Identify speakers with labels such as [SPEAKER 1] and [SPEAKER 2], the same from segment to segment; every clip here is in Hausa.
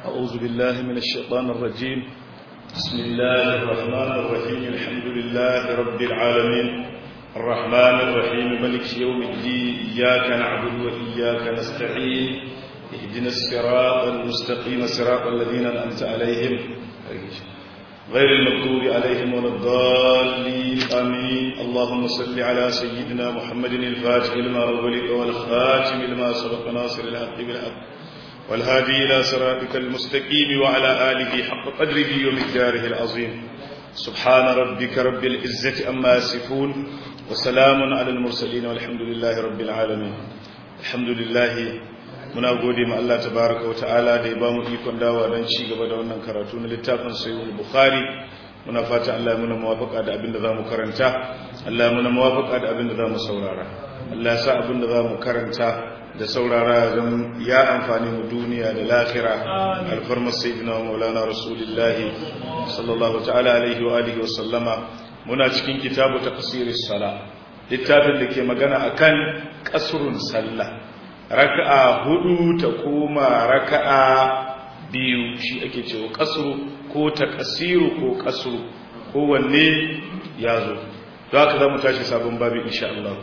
[SPEAKER 1] أعوذ بالله من الشيطان الرجيم بسم الله الرحمن الرحيم الحمد لله رب العالمين الرحمن الرحيم ملك يوم الدين إياك نعبد وإياك نستعين اهدنا الصراط المستقيم صراط الذين أنعمت عليهم غير المغضوب عليهم ولا الضالين آمين اللهم صل على سيدنا محمد الفاتح لما أغلق والخاتم لما سبق ناصر الحق بالحق والهادي إلى صراطك المستقيم وعلى آله حق قدره ومقداره العظيم سبحان ربك رب العزة أما يصفون وسلام على المرسلين والحمد لله رب العالمين الحمد لله muna gode ma Allah tabaraka wa ta'ala da ya ba mu ikon dawa don ci gaba da wannan karatu na littafin sayyid bukhari muna fata Allah ya muna muwafaka da abin da zamu karanta Allah ya muna muwafaka da abin da zamu saurara Allah ya sa abin da zamu karanta da saurara don ya amfani mu duniya da lahira alfarmar sayyidina wa maulana rasulullah sallallahu ta'ala alaihi wa alihi wa sallama muna cikin kitabu tafsiris sala littafin da ke magana akan kasrun sallah raka'a hudu ta koma raka'a biyu shi ake cewa kasru ko takasiru ko kasru kowanne ya zo don haka za mu tashi sabon babi insha Allah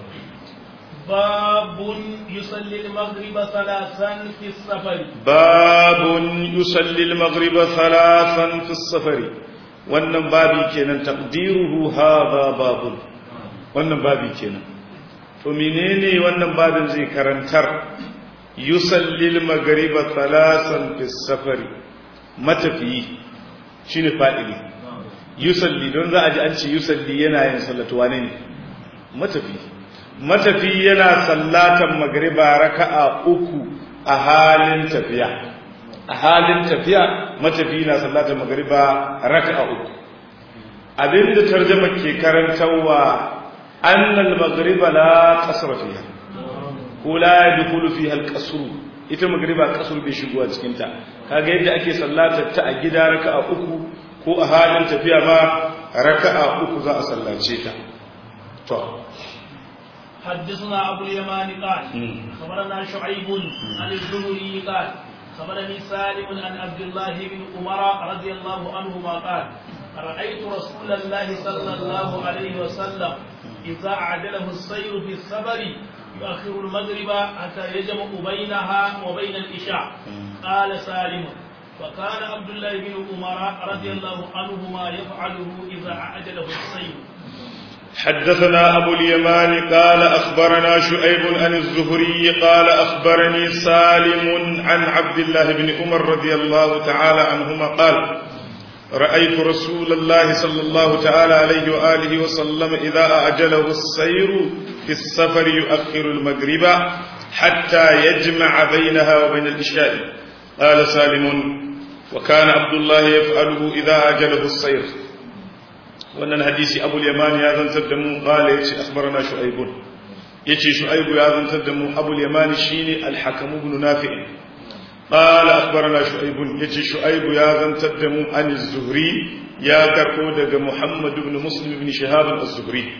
[SPEAKER 2] باب يصلي المغرب ثلاثا في السفر
[SPEAKER 1] باب يصلي المغرب ثلاثا في السفر wannan babi kenan taqdiruhu hadha babun wannan babi kenan to menene wannan babin zai karantar yusallil magriba thalasan fi safari matafiyi shine fa'ili yusalli don za a ji an ce yusalli yana yin sallatu wane ne matafiyi matafiyi yana sallatan magriba raka'a uku a halin tafiya a halin tafiya matafiyi na sallatan magriba raka'a uku abinda tarjuma ke karantarwa أن المغرب لا قصر فيها ولا يدخل فيها القصر ita magriba kasur bai shigo a cikinta kaga yadda ake sallatar ta a gida raka'a uku ko a halin tafiya ma raka'a uku za a sallace ta to
[SPEAKER 2] حدثنا أبو اليمان قال خبرنا شعيب عن الزهري قال خبرني سالم عن عبد الله بن عمر رضي الله عنهما قال رأيت رسول الله صلى الله عليه وسلم إذا عدله السير في السفر يؤخر المغرب حتى يجمع بينها وبين الإشاء قال سالم وكان عبد الله بن عمر رضي الله عنهما يفعله إذا عجله السير
[SPEAKER 1] حدثنا أبو اليمان قال أخبرنا شعيب عن الزهري قال أخبرني سالم عن عبد الله بن عمر رضي الله تعالى عنهما قال رأيت رسول الله صلى الله تعالى عليه وآله وسلم إذا أعجله السير في السفر يؤخر المغرب حتى يجمع بينها وبين الإشاء قال سالم وكان عبد الله يفعله إذا أعجله السير وأن الحديث أبو اليمان يا ذن تدمو قال يتي أخبرنا شعيب يتي شعيب يا ذن تدمو أبو اليمان شيني الحكم بن نافع قال أخبرنا شعيب يجي شعيب يا ذن تدم عن الزهري يا كرقو دق محمد بن مسلم بن شهاب الزهري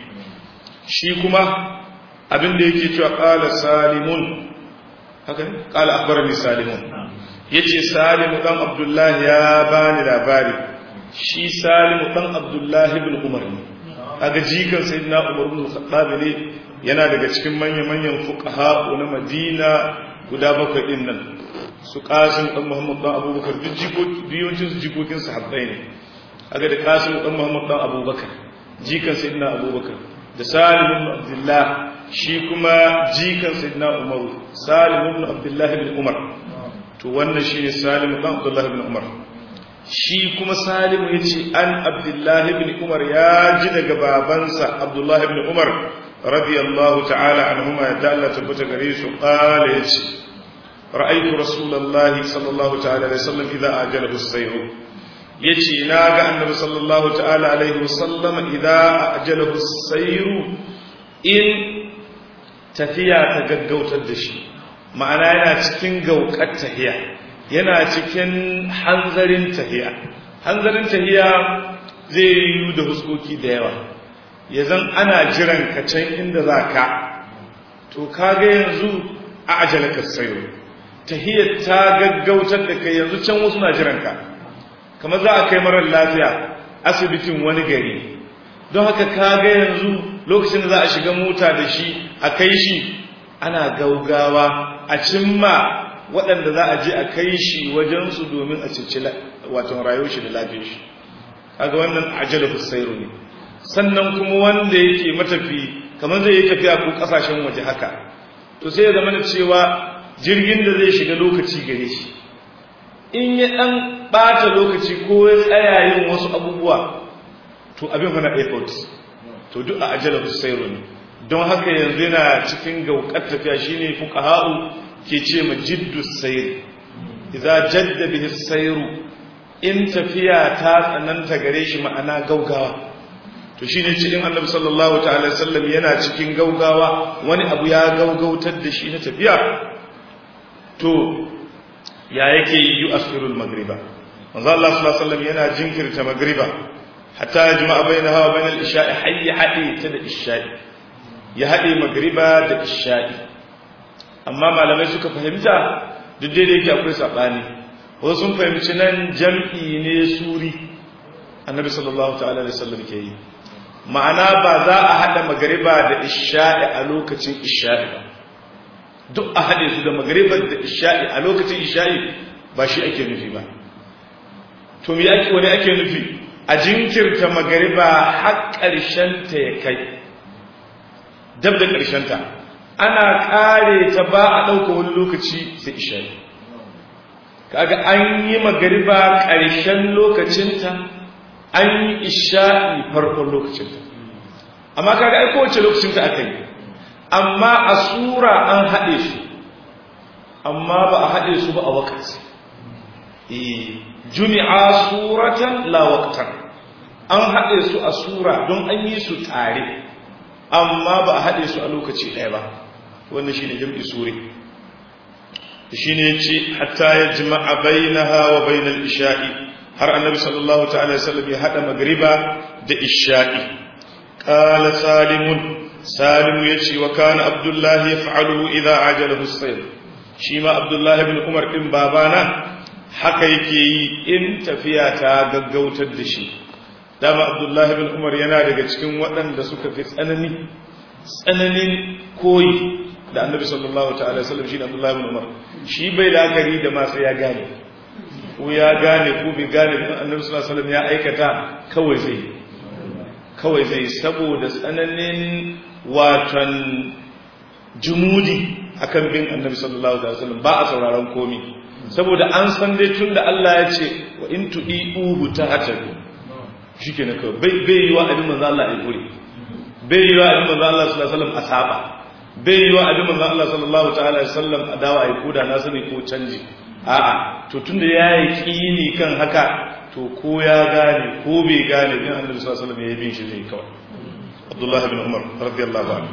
[SPEAKER 1] شيكما abin da yake cewa qala salimun haka ne qala akhbarani salimun yace salimu dan abdullah ya bani labari shi salimu dan abdullah ibn umar ne kaga jikan sayyidina umar ibn khattab ne yana daga cikin manyan manyan fuqaha na madina guda bakwai din nan su kasim dan muhammad dan abubakar duk jikokin su jikokin sahabbai ne aga da kasim dan muhammad dan abubakar jikan sayyidina abubakar da salim ibn abdullah shi kuma jikan sayyidina umar salim ibn abdullah ibn umar to wannan shine salim dan abdullah ibn umar shi kuma salim yace an abdullah ibn umar ya ji daga babansa abdullah ibn umar radiyallahu ta'ala anhuma ya ta'ala tabbata gare su qala yace رأيت رسول الله صلى الله تعالى عليه وسلم إذا أجله السير يجي ناغا النبي صلى الله تعالى عليه وسلم إذا أجله السير إن تفيا تغغوت الدشي ma'ana yana cikin gaukar tahiya yana cikin hanzarin tahiya hanzarin tahiya zai yi da huskoki da yawa ya zan ana jiran ka can inda za ka to kaga yanzu a ajalaka sayo tahiyar ta gaggautar da kai yanzu can wasu na jiranka kamar za a kai marar lafiya asibitin wani gari don haka ka ga yanzu lokacin da za a shiga mota da shi a kai shi ana gaugawa a cimma waɗanda za a je a kai shi wajensu domin a cici watan rayuwar shi da lafiyar shi kaga wannan ajala husairu ne sannan kuma wanda yake matafi kamar zai yi tafiya ko kasashen waje haka to sai ya zama da cewa jirgin da zai shiga lokaci gare shi in ya dan bata lokaci ko ya tsaya yin wasu abubuwa to abin fa na airport to duk a ajala husairu ne don haka yanzu yana cikin gaukar tafiya shine fuqaha'u ke ce ma jiddu sayr idza jadda bihi sayru in tafiya ta tsananta gare shi ma'ana gaugawa to shine ce in annabi sallallahu ta'ala sallam yana cikin gaugawa wani abu ya gaugautar da shi na tafiya to ya yake yi yu'akhirul magriba manzo Allah sallallahu alaihi wasallam yana jinkirta magriba hatta yajma'a bainaha wa bainal isha'i hayya hadi ta da isha'i ya hade magriba da isha'i amma malamai suka fahimta duk da yake akwai sabani wasu sun fahimci nan jam'i ne suri annabi sallallahu ta'ala alaihi wasallam ke yi ma'ana ba za a hada magriba da isha'i a lokacin isha'i ba duk a hade su da magribar da isha'i a lokacin isha'i ba shi ake nufi ba to me ake wani ake nufi a jinkirta magriba har ƙarshen ta ya kai dab da ƙarshen ta ana kare ta ba a ɗauka wani lokaci sai isha'i kaga an yi magariba ƙarshen lokacinta an yi isha'i farkon lokacinta amma kaga ai kowace lokacinta aka yi amma a sura an haɗe su amma ba a haɗe su ba a wakati jumi'a suratan la waqtan an haɗe su a sura don an yi su tare amma ba a haɗe su a lokaci ɗaya ba wannan shine jam'i suri shine yace hatta yajma'a bainaha wa bainal isha'i har annabi sallallahu ta'ala alaihi wasallam ya hada magriba da isha'i qala salimun salim yace wa kana abdullah yaf'aluhu idha ajalahu as-sayr shi ma abdullah ibn umar din babana haka yake yi in tafiya ta gaggautar da shi dama abdullah ibn umar yana daga cikin waɗanda suka fi tsanani tsananin koyi da annabi sallallahu ta'ala sallam shi ne abdullahi ibn umar shi bai la'akari da ma sai ya gane ko ya gane ko bai gane bin annabi sallallahu alaihi wasallam ya aikata kawai zai kawai zai saboda tsananin watan jumudi akan bin annabi sallallahu alaihi wasallam ba a sauraron komi saboda an san dai tunda Allah ya ce wa in tu'iuhu ta'tadu shikenan kawai bai bai yi wa abin manzo Allah ya kure bai yi wa abin manzo Allah sallallahu alaihi wasallam a saba bai yi wa abin manzan Allah sallallahu ta'ala sallam a dawa a koda na sani ko canji a'a to tunda ya yi kini kan haka to ko ya gane ko bai gane bin annabi sallallahu alaihi wasallam ya bin shi ne kawai Abdullah ibn Umar radiyallahu anhu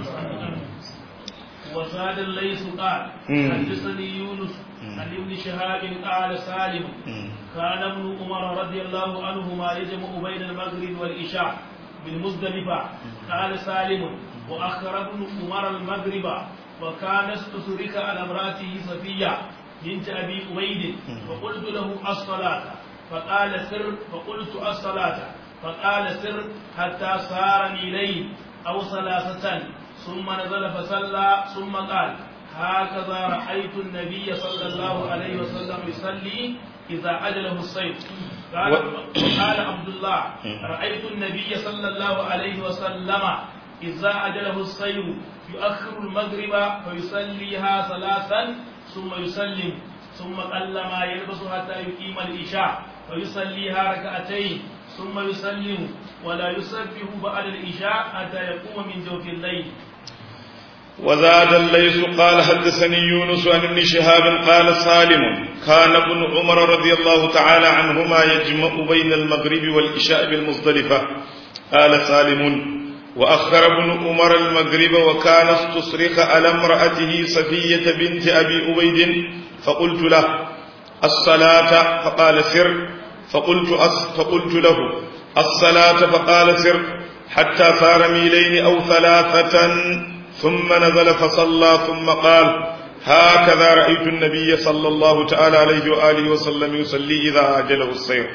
[SPEAKER 2] وزاد الليث قال حدثني يونس عن ابن شهاب قال سالم كان ابن عمر رضي الله عنهما يجمع بين المغرب والعشاء بالمزدلفة قال سالم وأخر ابن عمر المغرب وكان استسرك على امرأته صفية بنت أبي أبيد فقلت له الصلاة فقال سر فقلت الصلاة فقال سر حتى صار ميلين أو ثلاثة ثم نزل فصلى ثم قال هكذا رأيت النبي صلى الله عليه وسلم يصلي إذا عجله الصيف قال, قال عبد الله رأيت النبي صلى الله عليه وسلم إذا أجله الصيف يؤخر المغرب فيصليها ثلاثا ثم يسلم ثم قل ما يلبس حتى يقيم العشاء فيصليها ركعتين ثم يسلم ولا يسبح بعد العشاء حتى يقوم من جوف الليل
[SPEAKER 1] وزاد الليث قال حدثني يونس عن ابن شهاب قال سالم كان ابن عمر رضي الله تعالى عنهما يجمع بين المغرب والعشاء بالمزدلفة قال سالم وأخر ابن عمر المغرب وكان استصرخ على امرأته صفية بنت أبي أبيد فقلت له الصلاة فقال سر فقلت أس فقلت له الصلاة فقال سر حتى صار ميلين أو ثلاثة ثم نزل فصلى ثم قال هكذا رأيت النبي صلى الله تعالى عليه وآله وسلم يصلي إذا عجله السير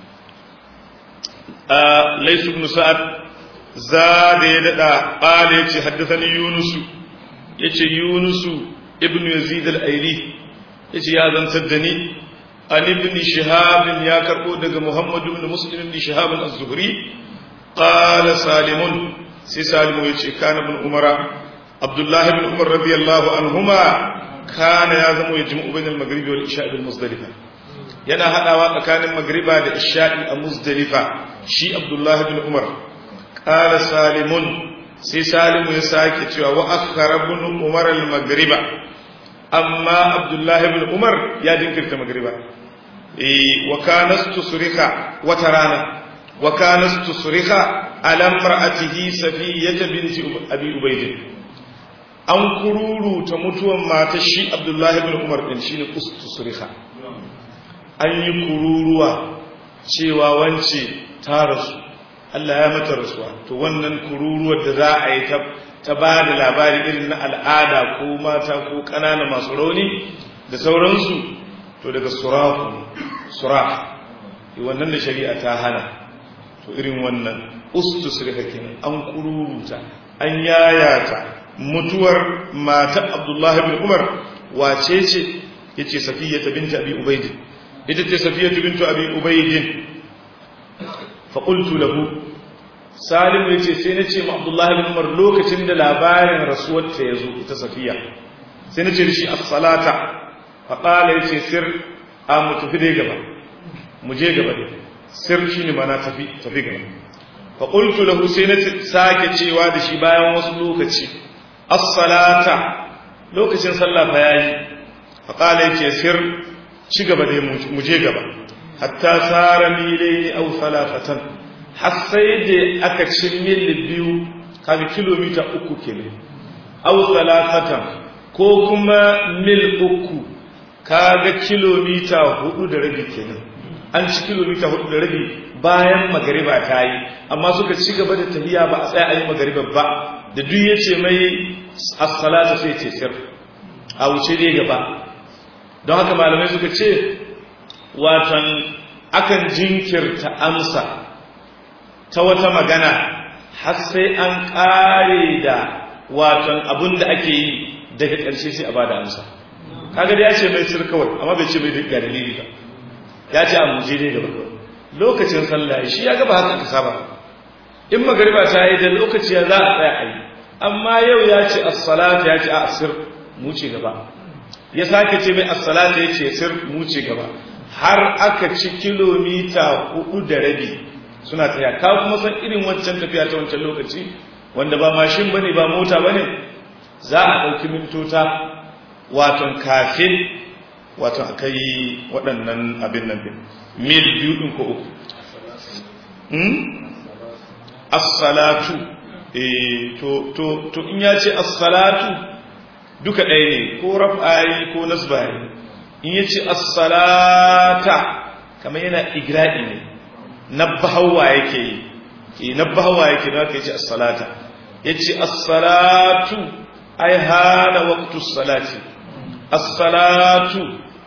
[SPEAKER 1] آه ليس بن سعد زاد يدعى قال يتي حدثني يونس يتي يونس ابن يزيد الأيلي يتي يا ذن سدني عن ابن شهاب يا كربو دغ محمد بن مسلم بن شهاب الزهري قال سالم سي سالم يتي كان ابن عمر عبد الله بن عمر رضي الله عنهما كان يزم يجمع بين المغرب والعشاء بالمزدلفه yana hadawa tsakanin magriba da isha'i a muzdalifa shi abdullahi bin umar qala salimun sai salimu ya sake cewa wa akhara ibn umar al magriba amma abdullahi bin umar ya dinkirta magriba eh wa kana tusriha wata rana wa kana tusriha ala imra'atihi safiyata binti abi ubayd an kururuta mutuwan matar shi abdullahi bin umar din shine tusriha an yi kururuwa cewa wance ta rasu Allah ya mata rasuwa to wannan kururuwar da za a yi ta ba da labari irin na al'ada ko mata ko ƙanana masu rauni da sauransu to daga surafu suraf wannan da shari'a ta hana to irin wannan ustu sirka kenan an kururuta an yayata mutuwar mata abdullahi bin umar wace ce yace safiya binti abi ubaidin ita ce safiyatu bintu abi ubaydin fa qultu lahu salim yace sai na ce ma abdullahi bin umar lokacin da labarin rasuwar ta yazo ita safiya sai na ce da shi as-salata fa qala yace sir a mu tafi dai gaba mu je gaba dai sir shine mana tafi tafi gaba fa qultu lahu sai na sake cewa da shi bayan wasu lokaci as-salata lokacin sallah fa yayi fa qala yace sir ci gaba dai mu je gaba hatta tsara milai au salafatan har sai da aka ci mil biyu kaga kilomita uku kenan au salafatan ko kuma mil uku kaga kilomita hudu da rabi kenan an ci kilomita hudu da rabi bayan magariba ta yi amma suka ci gaba da tafiya ba a tsaya a yi magariba ba da duk ya ce mai as-salatu sai ce sir a wuce dai gaba don haka malamai suka ce watan akan jinkirta amsa ta wata magana har sai an ƙare da watan abin da ake yi daga ƙarshe sai a ba da amsa kaga da ya ce mai sir kawai amma bai ce mai ga dalili ba ya ce a muje dai gaba kawai lokacin sallah shi ya gaba haka ka saba in magariba ta yi da lokaci ya za a tsaya a yi amma yau ya ce as-salatu ya ce a asir mu ce gaba ya sake ce mai as-salatu ya ce sir mu ce gaba har aka ci kilomita hudu da rabi suna tafiya ka kuma san irin wancan tafiya ta wancan lokaci wanda ba mashin bane ba mota bane za a ɗauki mintota waton kafin waton akai waɗannan abin nan bin mil biyu ɗin ko uku as-salatu eh to to to in ya ce as-salatu duka ɗaya ne ko raf'ayi ko nasbayi in ya ce as-salata kamar yana igra'i ne nabbahawa yake yi nabbahawa yake da yake ce as-salata yace as-salatu ay hana waqtu as-salati as-salatu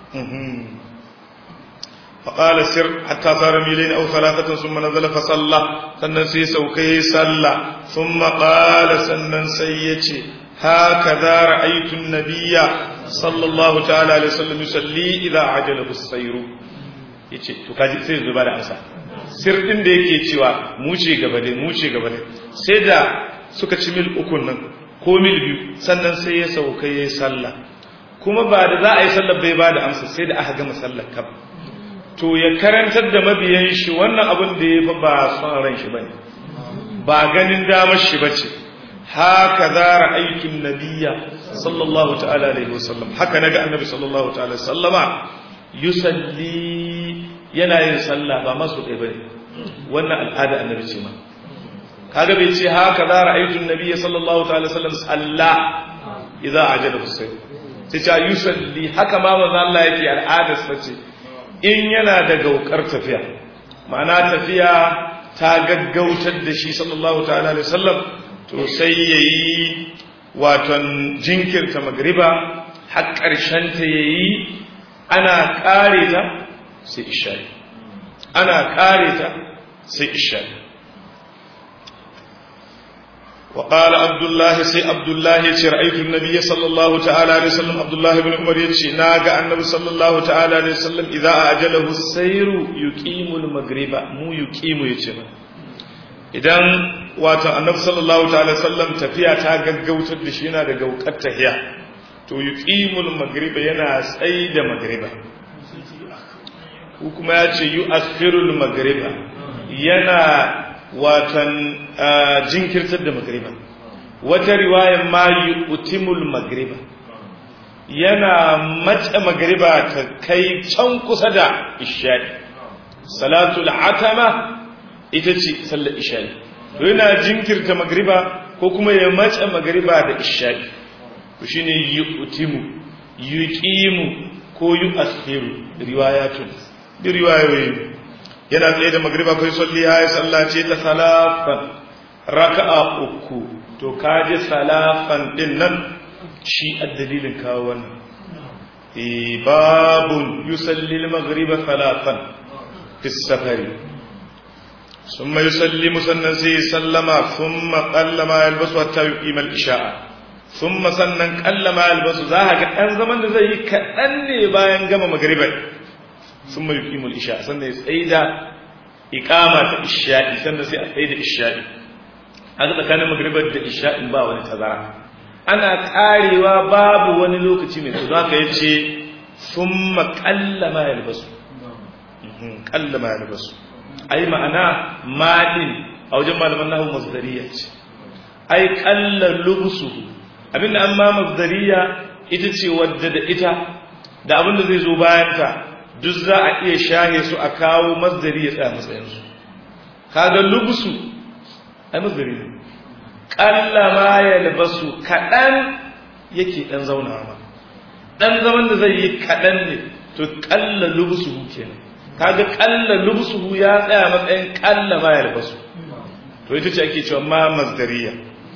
[SPEAKER 1] فقال سر حتى صار ميلين أو ثلاثة ثم نزل فصلى سنن سي سوكي صلى ثم قال سنن سيتي هكذا رأيت النبي صلى الله تعالى عليه وسلم يصلي إذا عجله السير yace to kaji sai zuba da amsa sir din da yake cewa mu ce gaba dai mu ce gaba dai sai da suka ci mil uku nan ko mil biyu sannan sai ya sauka yayi sallah kuma ba da za a yi sallar bai ba da amsa sai da aka gama sallar kaf to ya karantar da mabiyan shi wannan abin da ya fa ba son ran shi bane ba ganin damar shi bace haka za ra'aytun nabiyya sallallahu ta'ala alaihi wasallam haka naga annabi sallallahu ta'ala sallama yusalli yana yin sallah ba masu kai bane wannan al'ada annabi ce ma kaga bai ce haka za ra'aytun nabiyya sallallahu ta'ala sallam salla idza ajala husayn sai ta yusalli haka ma manzo Allah yake al'adar sa ce in yana da gaukar tafiya ma'ana tafiya ta gaggautar da shi sallallahu ta'ala alaihi wasallam to sai yayi waton jinkirta magriba har ƙarshen ta yayi ana ƙare ta sai isha'i ana ƙare ta sai isha'i وقال عبد الله سي عبد الله يتي رأيت النبي صلى الله تعالى عليه وسلم عبد الله بن عمر يتي ناغا النبي صلى الله تعالى عليه وسلم إذا أجله السير يقيم المغرب مو يقيم يتي idan wato annabi sallallahu ta'ala sallam tafiya ta gaggautar da shi yana da gaukar tahiya to yuqimul magriba yana tsayi da magriba ko kuma ya ce yu'akhirul magriba yana watan jinkirtar da magriba wata riwayar ma yu'timul magriba yana mace magriba ta kai can kusa da isha'i salatul atama ita ce sallar isha'i to yana jinkirta magriba ko kuma ya mace magriba da isha'i to shine yu'timu yuqimu ko yu'akhiru riwayatun bi riwayoyi yana tsaye da magriba kai salli ya sallace ta salafan raka'a uku to kaje salafan din nan shi addalilin kawo wannan e babun yusalli al-maghriba salafan fi safari ثم يسلم سنن سي سلم ثم قل ما يلبس حتى يقيم الإشاء ثم سنن قل ما يلبس ذاك أن زمن da zai yi kaɗan ne bayan gama magribai ثم يقيم الإشاء سنن يسعيدا إقامة الإشاء سنن سي أسعيد الإشاء haka tsakanin magribar da isha'in ba wani tazara ana karewa babu wani lokaci mai tsazo haka yace thumma qalla ma yalbasu qalla ma yalbasu ai ma'ana madin a wajen malaman nahu masdariya ce ai qalla lubsuhu abinda an ma masdariya ita ce wadda da ita da abinda zai zo bayan ta duk za a iya shahe su a kawo masdari ya tsaya matsayin su kaga lubsu ai masdari ne qalla ma yalbasu kadan yake dan zaunawa ma dan zaman da zai yi kadan ne to qalla lubsuhu kenan kaga qalla lubsuhu ya tsaya matsayin qalla ma yalbasu to ita ce ake cewa ma masdariya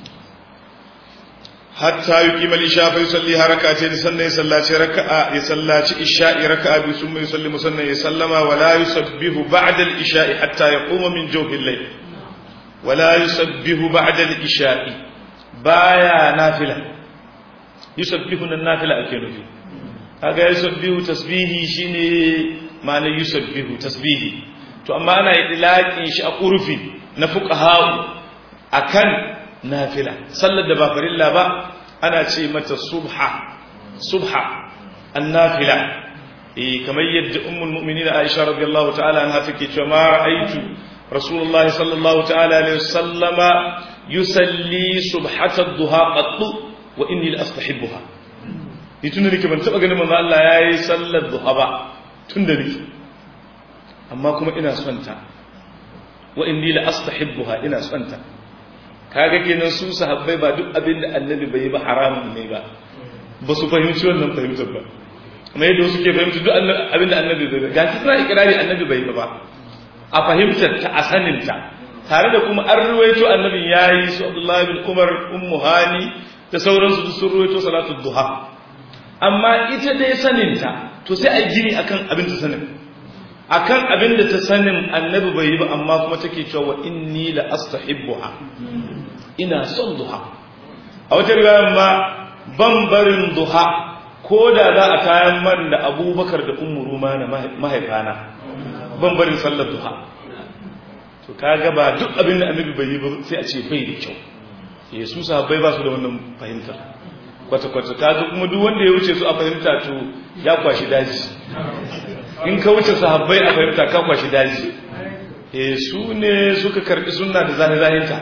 [SPEAKER 1] hatta yuqima al-isha fa yusalli harakatayn sannan ya sallaci raka'a ya sallaci isha'i raka'a bi summa yusallimu sannan ya sallama wa la yusabbihu ba'da al-isha'i hatta yaquma min jawfi al-layl wa la yusabbihu ba'da al-isha'i baya nafila yusabbihu nan nafila ake nufi kaga yusabbihu tasbihi shine ma'anar yusabbihu tasbihi to amma ana idlaqin shi a urfi na fuqaha akan nafila sallar da ba farilla ba ana ce mata subha subha annafila eh kamar yadda ummul mu'minin Aisha radiyallahu ta'ala anha take cewa ma ra'aytu rasulullahi sallallahu ta'ala alaihi wasallama yusalli subhata ad-duha qattu wa inni la astahibbuha ni tunda nake ban taba ganin manzo Allah yayi sallar duha ba tunda nake amma kuma ina son ta wa inni la astahibbuha ina son ta kaga kenan su sahabbai ba duk abin da annabi bai yi ba haramun ne ba ba su fahimci wannan fahimtar ba kuma yadda wasu ke fahimci duk abin da annabi bai ba ga shi suna ikirari annabi bai yi ba a fahimtar ta a sanin ta tare da kuma an ruwaito annabin yayi su Abdullahi bin Umar ummu hani da sauransu duk sun ruwaito salatu duha amma ita dai sanin ta to sai a gini akan abin ta sanin akan abin da ta sanin annabi bai yi ba amma kuma take cewa inni la astahibbuha ina son duha a wata riwayar ma ban barin duha ko da za a kayan man da abubakar da ummu ruma na mahaifana ban barin sallar duha to kaga ba duk abin da annabi bai yi ba sai a ce bai da kyau yesu sahabbai ba su da wannan fahimtar kwata-kwata kaga kuma duk wanda ya wuce su a fahimta to ya kwashi daji in ka wuce sahabbai a fahimta ka kwashi daji e su ne suka karbi sunna da zahizahinta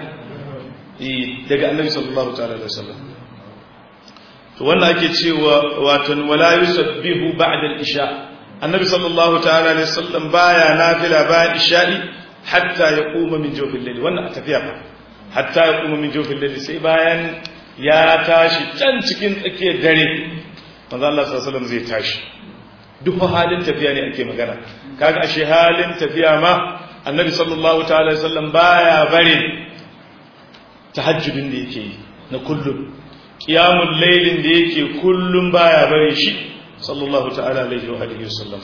[SPEAKER 1] e daga annabi sallallahu ta'ala alaihi wasallam to wannan ake cewa watan wala yusabbihu ba'da al-isha annabi sallallahu ta'ala alaihi wasallam baya nafila bayan isha'i hatta yaquma min jawfil layl wannan a tafiya ba hatta yaquma min jawfil layl sai bayan ya tashi can cikin tsakiyar dare manzo Allah sallallahu alaihi wasallam zai tashi duk halin tafiya ne ake magana kaga ashe halin tafiya ma annabi sallallahu ta'ala alaihi wasallam baya barin tahajjudin da yake yi na kullum qiyamul laylin da yake kullum baya bare shi sallallahu ta'ala alaihi wa alihi wasallam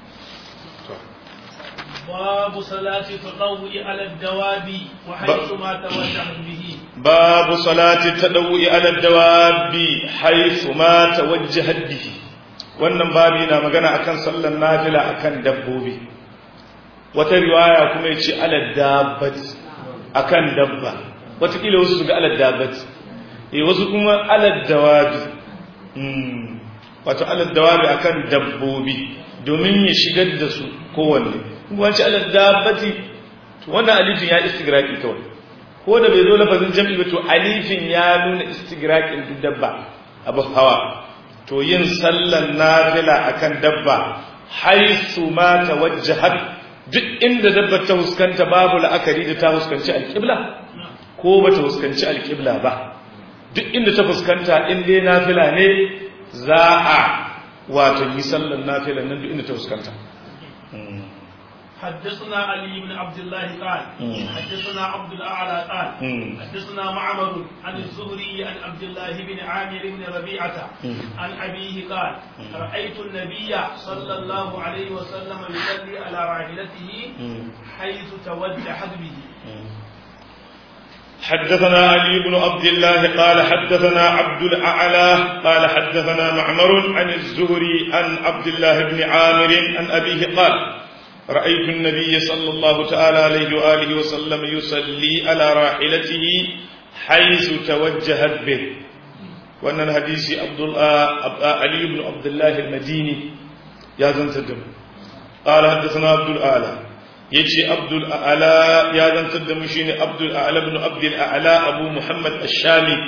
[SPEAKER 2] باب صلاة التطوع على الدواب وحيث ما توجه به
[SPEAKER 1] باب صلاة التطوع على الدواب حيث ما توجهت به wannan babi na magana akan sallar nafila akan dabbobi wata riwaya kuma yace ala dabbat akan dabba wataƙila wasu ga ala dabbat eh wasu kuma ala dawabi wato ala dawabi akan dabbobi domin ya shigar da su kowanne wanci ala dabbati to wannan alifin ya istigraqi kawai ko da bai zo lafazin jam'i ba to alifin ya nuna istigraqin duk dabba abu hawa to yin sallan nafila akan dabba haisu ma tawajjahat duk inda dabba ta huskanta babu la'akari da ta huskanci alqibla ko ba ta huskanci alqibla ba duk inda ta fuskanta in dai nafila ne za a wato yi sallan nafila nan duk inda ta fuskanta
[SPEAKER 2] حدثنا علي بن عبد الله قال حدثنا عبد الاعلى قال حدثنا معمر عن الزهري عن عبد الله بن عامر بن ربيعه عن ابيه قال رايت النبي صلى الله عليه وسلم يصلي على راحلته حيث توجهت به
[SPEAKER 1] حدثنا علي بن عبد الله قال حدثنا عبد الأعلى قال حدثنا معمر عن الزهري عن عبد الله بن عامر عن أبيه قال رأيت النبي صلى الله تعالى عليه وآله وسلم يصلي على راحلته حيث توجهت به وأن الحديث عبد علي بن عبد الله المديني يا زنتدم قال حدثنا عبد الأعلى يجي عبد الأعلى يا زنتدم شيني عبد الأعلى بن عبد الأعلى أبو محمد الشامي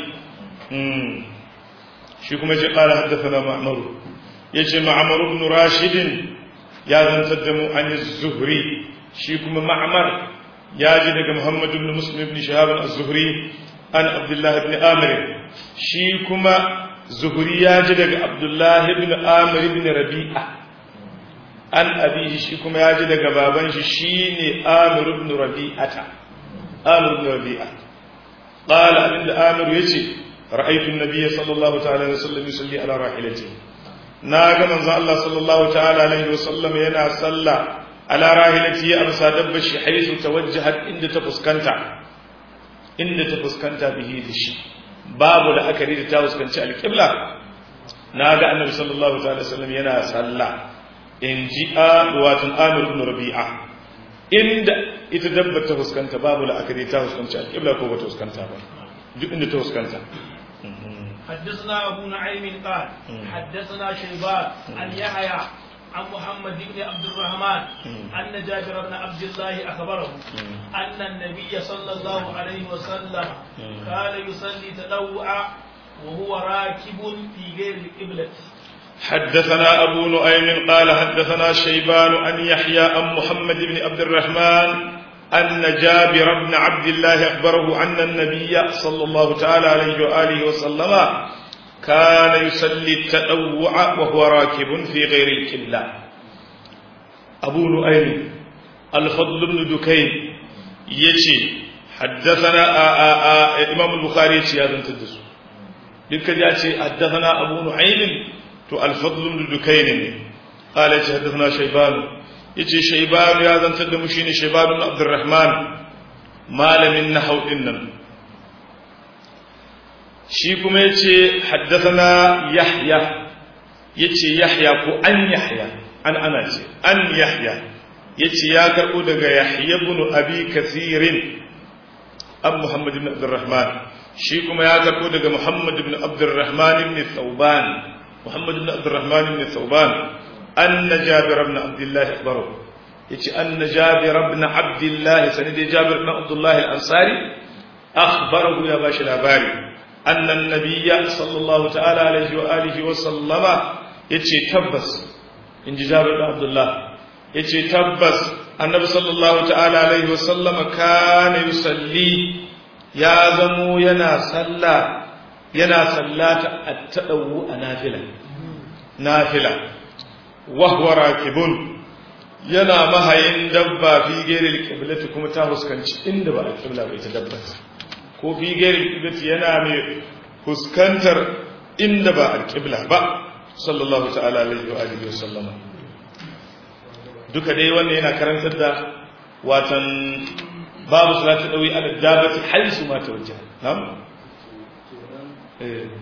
[SPEAKER 1] شيكم يجي قال حدثنا معمر يجي معمر بن راشد ya zantar da mu an zuhri shi kuma ma'amar ya ji daga muhammad ibn muslim ibn shahab az-zuhri an abdullah ibn amir shi kuma zuhri ya ji daga abdullah ibn amir ibn rabi'a an abihi shi kuma ya ji daga baban shi shine amir ibn rabi'ata amir ibn rabi'a qala abinda amir yace ra'aytu an-nabiy sallallahu ta'ala alaihi wasallam yusalli ala rahilatihi na ga manzo Allah sallallahu ta'ala alaihi wasallam yana salla ala rahilati ya amsa dabba shi haisu tawajjahat inda ta fuskanta inda ta fuskanta bihi da shi babu da akari da ta fuskanci alqibla na ga annabi sallallahu ta'ala wasallam yana salla in ji a watan amir ibn rabi'a inda ita dabba ta fuskanta babu da akari ta fuskanci alqibla ko ba ta fuskanta ba duk inda ta fuskanta
[SPEAKER 2] حدثنا أبو نعيم قال حدثنا شيبان عن يحيى عن محمد بن عبد الرحمن أن جابر بن عبد الله أخبره أن النبي صلى الله عليه وسلم كان يصلي تطوعا وهو راكب في غير القبلة
[SPEAKER 1] حدثنا أبو نعيم قال حدثنا شيبان عن يحيى عن محمد بن عبد الرحمن أن جابر بن عبد الله أخبره أن النبي صلى الله تعالى عليه وآله وسلم كان يصلي التطوع وهو راكب في غير القبلة أبو نؤيم الفضل بن دكين يجي حدثنا آآ آآ إمام البخاري يجي هذا تدس لك جاء حدثنا أبو نعيم تو الفضل بن دكين قال يجي حدثنا شيبان yace shaybanu ya zantar da mu shine shaybanu ibn abdurrahman malamin nahau din nan shi kuma yace haddathana yahya yace yahya ko an yahya an ana ce an yahya yace ya karbo daga yahya ibn abi kathirin an muhammad ibn abdurrahman shi kuma ya karbo daga muhammad ibn abdurrahman ibn thawban muhammad ibn abdurrahman ibn thawban أن جابر بن عبد الله أخبره يتي أن جابر بن عبد الله سندي جابر بن عبد الله الأنصاري أخبره يا باشا الأباري أن النبي صلى الله تعالى عليه وآله وسلم يتي تبس إن جابر بن عبد الله يتي تبس النبي صلى الله تعالى عليه وسلم كان يصلي يا زمو ينا صلى ينا صلاة التأوى نافلة نافلة وهو راكب yana mahayin dabba fi gairil qiblati kuma ta huskanci inda ba alqibla ba ita dabba ko fi gairil qiblati yana mai fuskantar inda ba alƙibla ba sallallahu ta'ala alaihi wa alihi wa sallama duka dai wannan yana karantar da watan babu salatu dawi ala dabati haisu ma tawajjaha na'am eh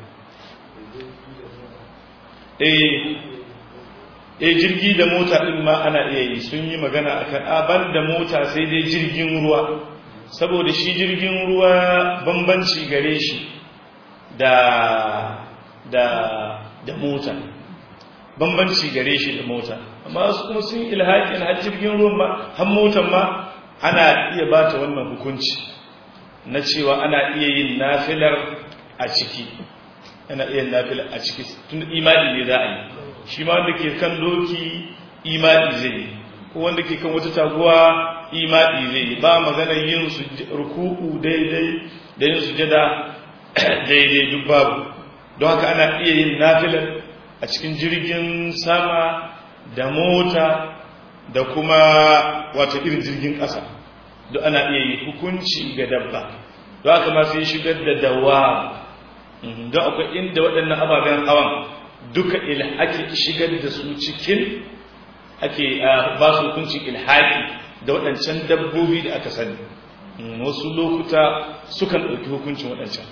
[SPEAKER 1] eh eh jirgi da mota din ma ana iya yi sun yi magana akan aban da mota sai dai jirgin ruwa saboda shi jirgin ruwa bambanci gare shi da da da mota bambanci gare shi da mota amma su kuma sun ilhaƙin har jirgin ruwan ma har motan ma ana iya ba ta wannan hukunci na cewa ana iya yin nafilar a ciki ana iya yin nafilar a ciki tun imani ne za a yi shi ma wanda ke kan doki imani zai yi ko wanda ke kan wata taguwa imani zai yi ba maganar yin ruku'u daidai da yin sujada daidai duk babu don haka ana iya yin nafilar a cikin jirgin sama da mota da kuma wata irin jirgin ƙasa duk ana iya yi hukunci ga dabba don haka ma sai shigar da dawa don akwai inda waɗannan ababen hawan duka ake shigar da su cikin ake ba su hukuncin ilhaƙi da waɗancan dabbobi da aka sani wasu lokuta sukan ɗauki hukuncin waɗancan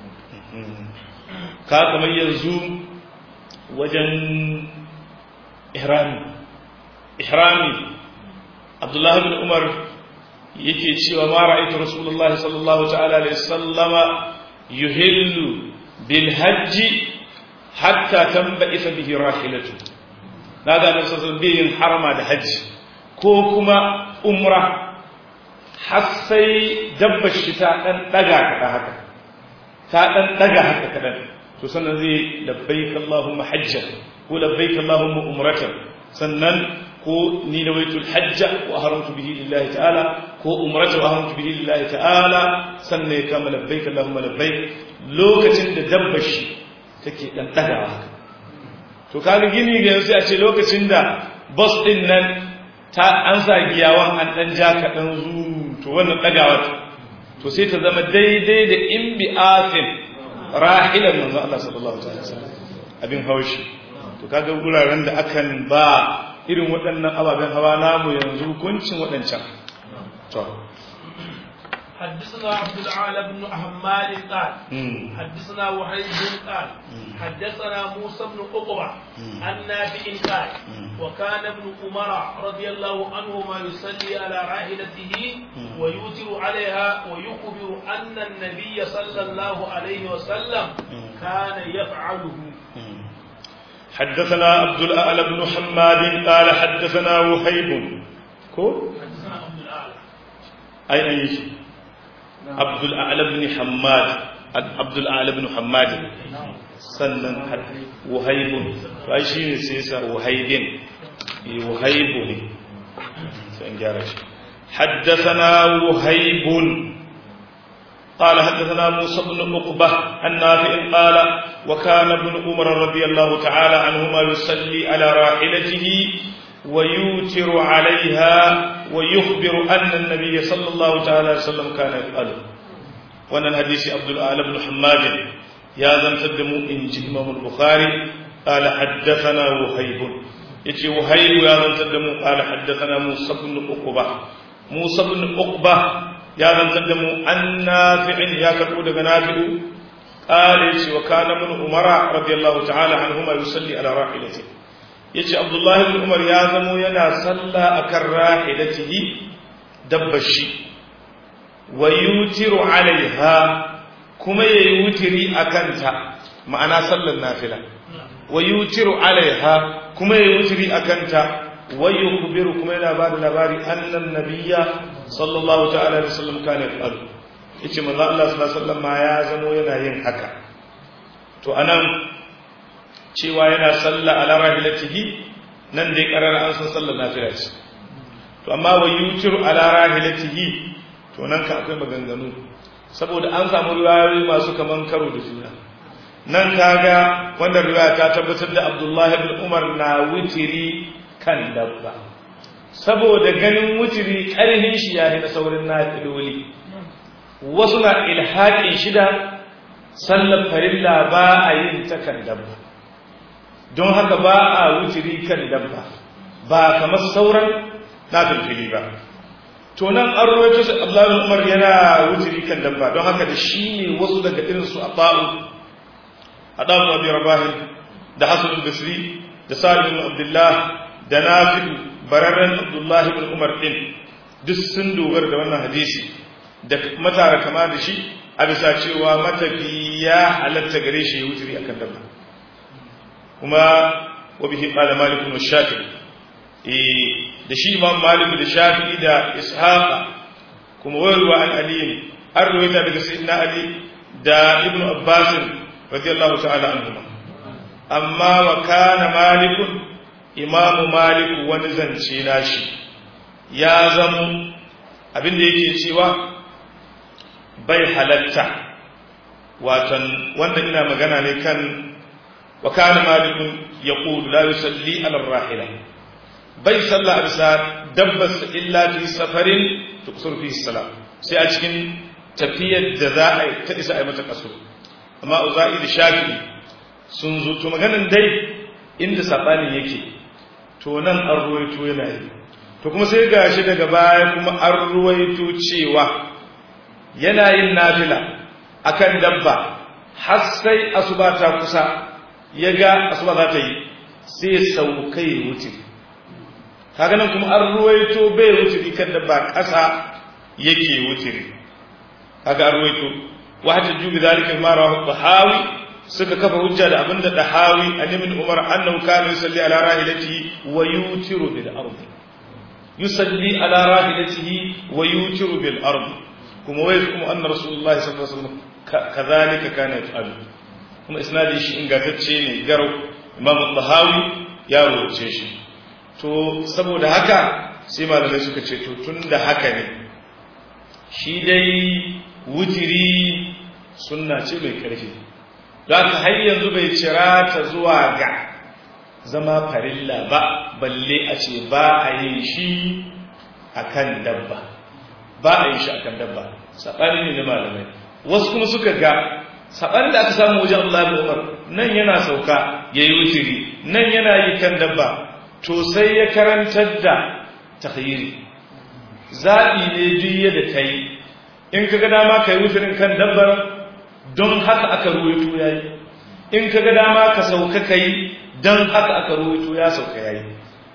[SPEAKER 1] ka kamar yanzu wajen ihrami ihrami abdullahi bin umar yake cewa ma ra'aytu rasulullahi sallallahu ta'ala alaihi sallama yuhillu bil hajji hatta tanba'isa bihi rahilatu naga nan sallallahu yin harama da hajji ko kuma umra har sai dabbar shi ta dan daga kada haka ta dan daga haka kadan to sannan zai labbaik allahumma hajjan ko labbaik allahumma umratan sannan ko ni nawaitul hajja wa haramtu bihi lillahi ta'ala ko umrata wa haramtu bihi lillahi ta'ala sannan ya kama labbaik allahumma labbaik lokacin da dabbar shi take dan dagawa haka to kaga gini ga yanzu a ce lokacin da bus din nan ta an sa giyawan an dan ja ka dan zu to wannan dagawa to sai ta zama daidai da in bi afin rahilan manzo Allah sallallahu alaihi wasallam abin haushi to kaga guraren da akan ba irin waɗannan ababen hawa namu yanzu hukuncin waɗancan to
[SPEAKER 2] حدثنا عبد العال بن حماد قال حدثنا وحيد قال حدثنا موسى بن عقبة عن نافع قال وكان ابن عمر رضي الله عنهما يصلي على راحلته ويوتر عليها ويخبر أن النبي صلى الله عليه وسلم كان يفعله
[SPEAKER 1] حدثنا عبد الأعلى بن حماد قال حدثنا وهيب كو
[SPEAKER 2] حدثنا عبد الأعلى
[SPEAKER 1] أي أي شيء عبد الأعلى بن حماد عبد الأعلى بن حماد sannan wahaibun to ai shine sai yasa wahaibin wahaibu ne sai gyara shi haddathana wahaibun قال حدثنا موسى بن عقبة عن نافع قال وكان ابن عمر رضي الله تعالى عنهما يصلي على راحلته ويوتر عليها ويخبر أن النبي صلى الله تعالى عليه وسلم كان يفعله وأن الحديث عبد الآل بن حماد يا ذن تدموا إن إمام البخاري قال حدثنا وهيب يجي وهيب يا ذن تدموا قال حدثنا موسى بن عقبة موسى بن عقبة يا ذن تدموا عن نافع يا كتب نافع قال يجي وكان ابن عمر رضي الله تعالى عنهما يصلي على راحلته yace Abdullahi bin Umar ya zamo yana salla akan rahilatihi dabbashi wa yutiru alaiha kuma yayi wutiri akan ta ma'ana sallar nafila wa yutiru alaiha kuma yayi wutiri akan ta wa yukhbiru kuma yana ba da labari annan nabiyya sallallahu ta'ala alaihi wasallam kana yaf'alu yace manzo Allah sallallahu alaihi wasallam ma ya zamo yana yin haka to anan cewa yana sallah ala rahilatihi nan dai karara an san sallar nafila ce to amma wa yutiru ala rahilatihi to nan ka akwai maganganu saboda an samu riwayoyi masu kaman karo da juna nan kaga wannan riwaya ta tabbatar da Abdullah ibn Umar na wutiri kan dabba saboda ganin wutiri karhin shi yayi na saurin nafiloli wasu na ilhaqin shida sallar farilla ba a yin ta kan dabba don haka ba a wutiri kan dabba ba kamar sauran nafilfili ba to nan an rawaito shi Abdullahi Umar yana wutiri kan dabba don haka da shi ne wasu daga irin su Abba'u Adamu Abi Rabah da Hasan al-Basri da Salim ibn Abdullah da Nafi bararren Abdullah ibn Umar din duk sun dogara da wannan hadisi da matara kama da shi a bisa cewa matafi ya halatta gare shi ya wutiri akan dabba kuma wa bihi qala Malik wa Shafi'i da shi imam malik da shafi'i da ishaqa kuma wayarwa an ali an ruwaita daga sayyidina ali da ibnu abbas radiyallahu ta'ala anhuma amma wa kana malik imamu malik wani zance nashi ya zamo abinda yake cewa bai halatta watan wanda ina magana ne kan wa kana malik yaqulu la yusalli ala rahila bai salla a bisa dabbas illa fi safarin tukusur fi salam sai a cikin tafiyar da za a ta isa a yi mata kaso amma uza'i da shafi sun zo to maganin dai inda sabanin yake to nan an ruwaito yana yi to kuma sai gashi daga baya kuma an ruwaito cewa yana yin nafila akan dabba har sai asuba ta kusa ya ga asuba za ta yi sai saukai wuce kaga nan kuma an ruwaito bai wutiri kan da ba ƙasa yake wutiri kaga an ruwaito wa hatta jubi zalika ma rawahu tahawi suka kafa hujja da abinda tahawi an ibn umar annahu kana yusalli ala rahilatihi wa yutiru bil ardi yusalli ala rahilatihi wa yutiru bil ardi kuma wai kuma anna rasulullahi sallallahu alaihi wasallam kadhalika kana yaf'alu kuma isnadi shi ingantacce ne garau imam tahawi ya rubuce shi to saboda haka sai malamai suka ce to tun da haka ne shi dai wutiri sunna ce mai ƙarfi don haka har yanzu bai cira ta zuwa ga zama farilla ba balle a ce ba a yin shi akan dabba ba a yin shi akan dabba saɓani ne na malamai wasu kuma suka ga saɓani da aka samu wajen Allah Umar nan yana sauka ya yi wutiri nan yana yi kan dabba to sai ya karantar da takhiri zaɓi ne duk yadda ka yi in ka ga dama ka yi wutirin kan dabbar don haka aka ruwaito ya yi in ka ga dama ka sauka ka yi don haka aka ruwaito ya sauka ya yi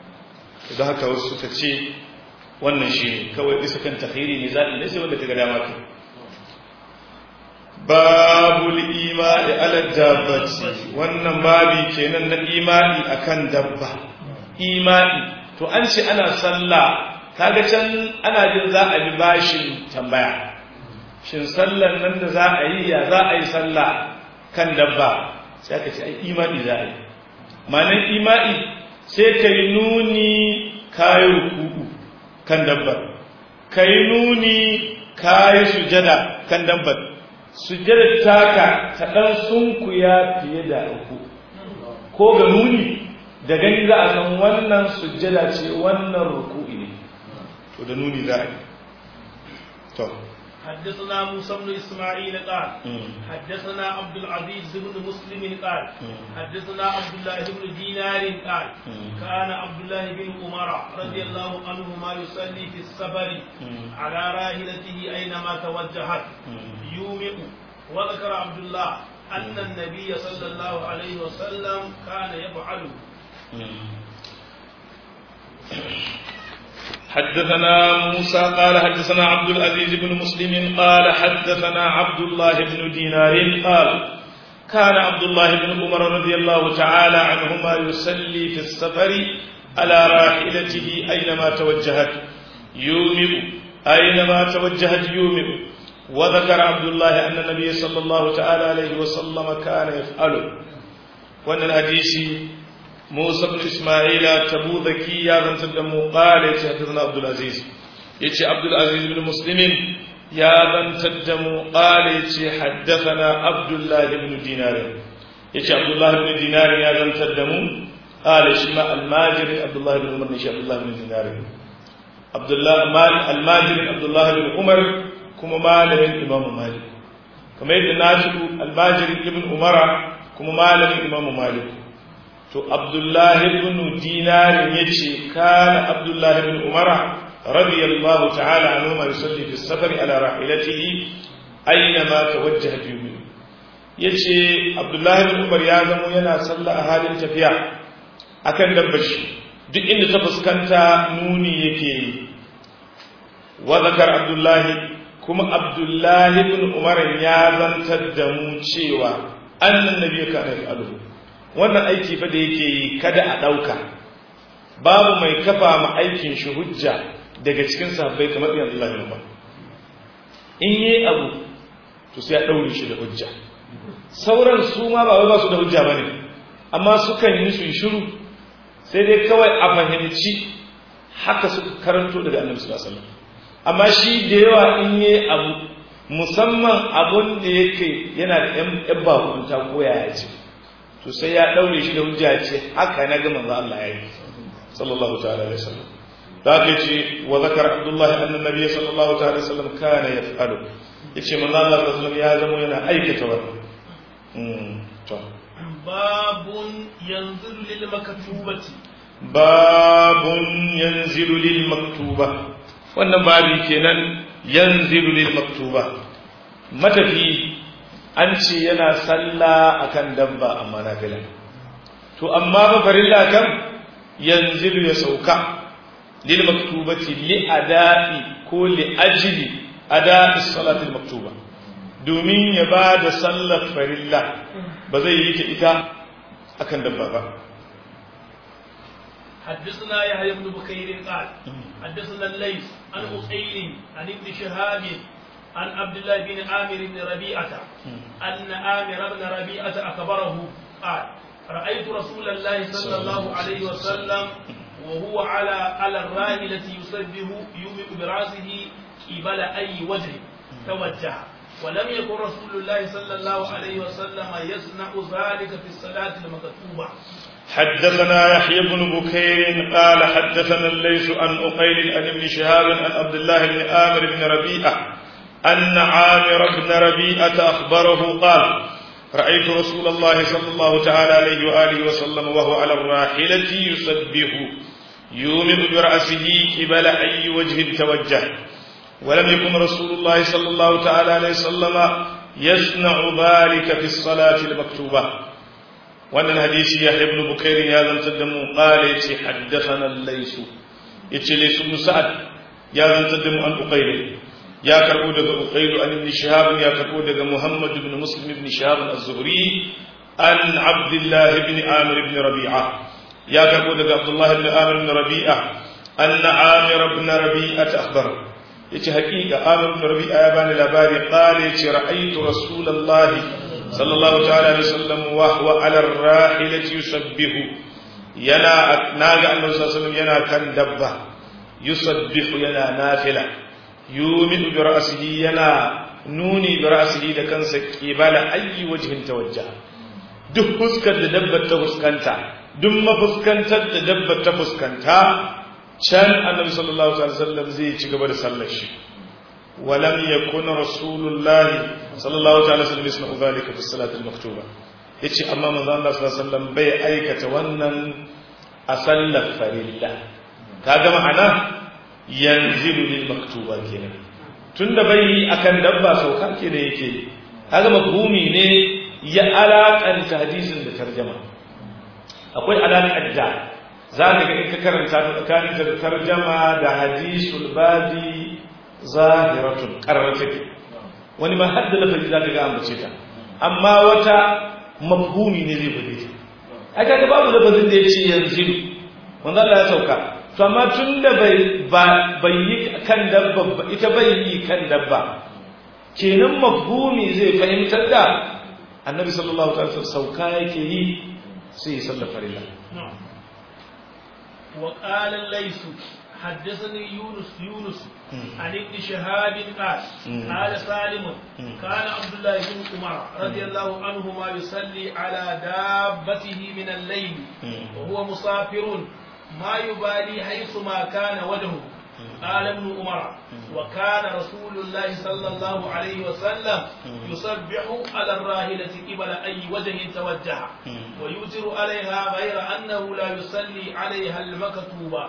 [SPEAKER 1] don haka wasu suka ce wannan shi ne kawai isa kan takhiri ne zaɓi ne sai wanda ka ga dama ka babul imani ala dabbati wannan babi kenan na imani akan dabba imani to an ce ana sallah kaga can ana jin za a bi bashin tambaya shin sallan nan da za a yi ya za a yi sallah kan dabba sai aka ce ai imani za a yi ma'anar imani sai ka yi nuni kayi ruku'u kan dabbar ka yi nuni kayi sujada kan dabbar sujada taka ta ɗan sunkuya fiye da ruku ko ga nuni da gani za a san wannan sujjada ce wannan ruku'i ne to da nuni za a yi to
[SPEAKER 2] حدثنا موسى بن اسماعيل قال حدثنا عبد العزيز بن مسلم قال حدثنا عبد الله بن دينار قال كان عبد الله بن عمر رضي الله عنهما يصلي في السفر على راحلته اينما توجهت يومئ وذكر عبد الله ان النبي صلى الله عليه وسلم كان يفعله
[SPEAKER 1] حدثنا موسى قال حدثنا عبد العزيز بن مسلم قال حدثنا عبد الله بن دينار قال كان عبد الله بن عمر رضي الله تعالى عنهما يصلي في السفر على راحلته أينما توجهت يومئ أينما توجهت يومئ وذكر عبد الله أن النبي صلى الله تعالى عليه وسلم كان يفعله وأن الحديث موسى بن إسماعيل تبوذكي يا ذن تدمو قال حدثنا عبد العزيز يتي عبد العزيز بن مسلم يا ذن تدمو قال حدثنا عبد الله بن دينار يتي عبد الله بن دينار يا ذن تدمو قال شما الماجر عبد الله بن عمر نشي عبد الله بن دينار عبد الله الماجر عبد الله بن عمر كما مالك الإمام مالك kamar yadda nafi'u albajirin ibn umara kuma malamin imamu malik to abdullahi ibn dinarin yace kana abdullahi ibn umara radiyallahu ta'ala anhu ma yusalli fi safari ala rahilatihi aina ma tawajjaha fi yace abdullahi ibn umar ya zamo yana sallah a halin tafiya akan dabbashi duk inda ta fuskanta nuni yake yi wa zakar abdullahi kuma abdullahi ibn umar ya zantar da mu cewa annan nabi ka da alu wannan aiki fa da yake yi kada a dauka babu mai kafa ma aikin shi hujja daga cikin sahabbai kamar ibn abdullahi ibn umar in yi abu to sai ya daure shi da hujja sauran su ma ba wai ba su da hujja bane amma sukan yi su shiru sai dai kawai a fahimci haka suka karanto daga annabi sallallahu alaihi wasallam amma shi da yawa in yi abu musamman abun da yake yana da yan bakunta ko yaya ce to sai ya daure shi da hujja ce haka na ga manzo Allah ya yi sallallahu ta'ala alaihi wasallam da ke ce wa zakar abdullahi anna nabiyyi sallallahu ta'ala alaihi wasallam kana yaf'alu yace manzo Allah sallallahu alaihi wasallam ya zama yana aikata wannan to
[SPEAKER 2] babun yanzilu lil maktubati
[SPEAKER 1] babun yanzilu lil maktuba wannan babi kenan yanzilu lil maktuba matafi an ce yana sallah akan dabba amma nafila to amma ba farilla kan yanzilu ya sauka lil maktubati li ada'i ko li ajli ada'i salatil maktuba domin ya ba da sallar farilla ba zai yi ta ita akan dabba ba
[SPEAKER 2] حدثنا يحيى بن بكير قال حدثنا الليث عن أسيل عن ابن شهاب عن عبد الله بن عامر بن ربيعة أن عامر بن ربيعة أخبره قال رأيت رسول الله صلى الله عليه وسلم وهو على على الراحلة يسبه يومئ برأسه قبل أي وجه توجه ولم يكن رسول الله صلى الله عليه وسلم يصنع ذلك في الصلاة المكتوبة
[SPEAKER 1] حدثنا يحيى بن بكير قال حدثنا الليث عن أقيل عن ابن شهاب عن عبد الله بن آمر بن ربيعة أن عامر بن ربيعة أخبره قال رأيت رسول الله صلى الله تعالى عليه وآله وسلم وهو على الراحلة يسبح يومئ برأسه قبل أي وجه توجه ولم يكن رسول الله صلى الله تعالى عليه وسلم يصنع ذلك في الصلاة المكتوبة wannan hadisi ya ibn bukair ya zantar da mu qala yace haddathana al-lays yace lays ibn sa'ad ya zantar da mu an uqayl ya karbo daga uqayl an ibn shihab ya karbo daga muhammad ibn muslim ibn shihab az-zuhri an abdullah ibn amir ibn rabi'a ya karbo daga abdullah ibn amir ibn rabi'a anna amir ibn rabi'a akhbar yace haqiqa amir ibn rabi'a ya bani labari qala yace ra'aytu rasulullahi صلى الله تعالى عليه وسلم وهو على الراحلة يسبح ينا ناغا النبي صلى الله عليه وسلم ينا كان دبا يسبح ينا نافلة يومئ برأسه ينا نوني برأسه da kansa kibala ayi wajhin tawajja duk fuskar da dabbar ta fuskanta duk mafuskantar da dabbar ta fuskanta can annabi sallallahu alaihi wasallam zai ci gaba da sallar shi ولم يكن رسول الله صلى الله عليه وسلم يصنع ذلك في الصلاة المكتوبة yace amma manzo Allah sallallahu alaihi wasallam bai aikata wannan a sallar farilla kaga ma'ana yanzilu lil maktuba kenan tunda bai yi akan dabba sauka ke da yake kaga mafhumi ne ya alakanta hadisin da tarjama akwai alaƙar da za ka ga in ka karanta tsakanin da tarjama da hadisul babi zahiratun ƙarar take wani ma hadda lafazi za ka ga ambace ta amma wata mafhumi ne zai bude ta ai kaga babu lafazin da ya ce yanzu manzo Allah ya sauka to amma tunda bai bai yi kan dabba ba ita bai yi kan dabba kenan mafhumi zai fahimtar da annabi sallallahu alaihi wasallam sauka yake yi sai ya sallar farilla
[SPEAKER 2] وقال الليث حدثني يونس يونس عن ابن شهاب قال قال سالم كان عبد الله بن عمر رضي الله عنهما يصلي على دابته من الليل وهو مسافر ما يبالي حيث ما كان وجهه قال ابن عمر وكان رسول الله صلى الله عليه وسلم يسبح على الراحلة قبل أي وجه توجه ويوتر عليها غير أنه لا يصلي عليها المكتوبة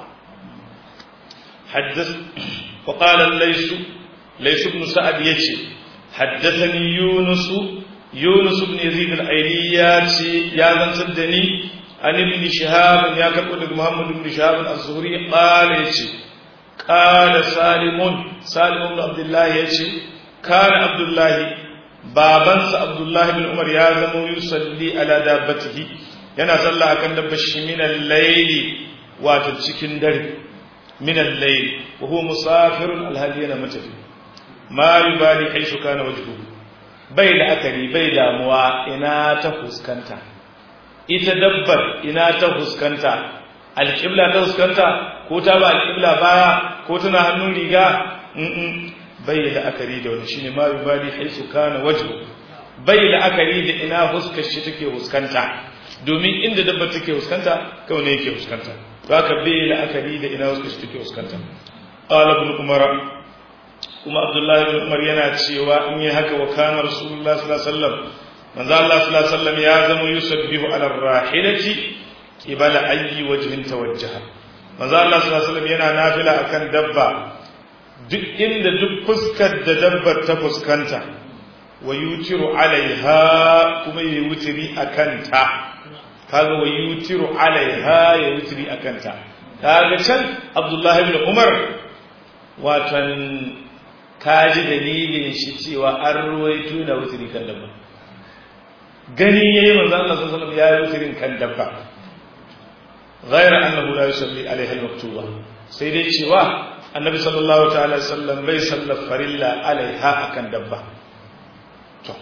[SPEAKER 1] حدث وقال الليث ليس بن سعد يجي حدثني يونس يونس بن يزيد الايلي ياتي يا زن سدني عن ابن شهاب يا كبر محمد بن شهاب الزهري قال يجي قال سالم سالم بن عبد الله يجي كان عبد الله babansa Abdullahi bin Umar ya zamo yusalli ala dabbatihi yana sallah akan dabbar shi min al-layli wato cikin dare min al-layl wa huwa musafirun al-hadi yana matafi ma yubali haisu kana wajhuhu bai la'akari bai damuwa ina ta fuskanta ita dabbar ina ta fuskanta alƙibla ta fuskanta ko ta ba alƙibla baya ko tana hannun riga bai la'akari da wani shine ma yubali haisu kana wajhu bai la'akari da ina fuskar shi take fuskanta domin inda dabbar take fuskanta kawai ne yake fuskanta to haka bai la'akari da ina fuskar shi take fuskanta qala ibn umara kuma abdullahi bin umar yana cewa in yi haka wa kana rasulullah sallallahu alaihi wasallam manzo Allah sallallahu alaihi wasallam ya zama yusabbihu ala rahilati qibala ayyi wajhin tawajjaha manzo Allah sallallahu alaihi wasallam yana nafila akan dabba duk inda duk fuskar da dabbar ta fuskanta wa yutiru alaiha kuma ya wutiri akan ta kaga wa yutiru alaiha ya wutiri akan ta kaga can abdullahi bin umar watan ka ji dalilin shi cewa an ruwaito na wuturi kan dabba gani yayi manzo Allah sallallahu alaihi wasallam ya yi wuturin kan dabba ghayra annahu la yusalli alaiha al-maktuba sai dai cewa annabi sallallahu ta'ala sallam bai sallar farilla alaiha akan dabba to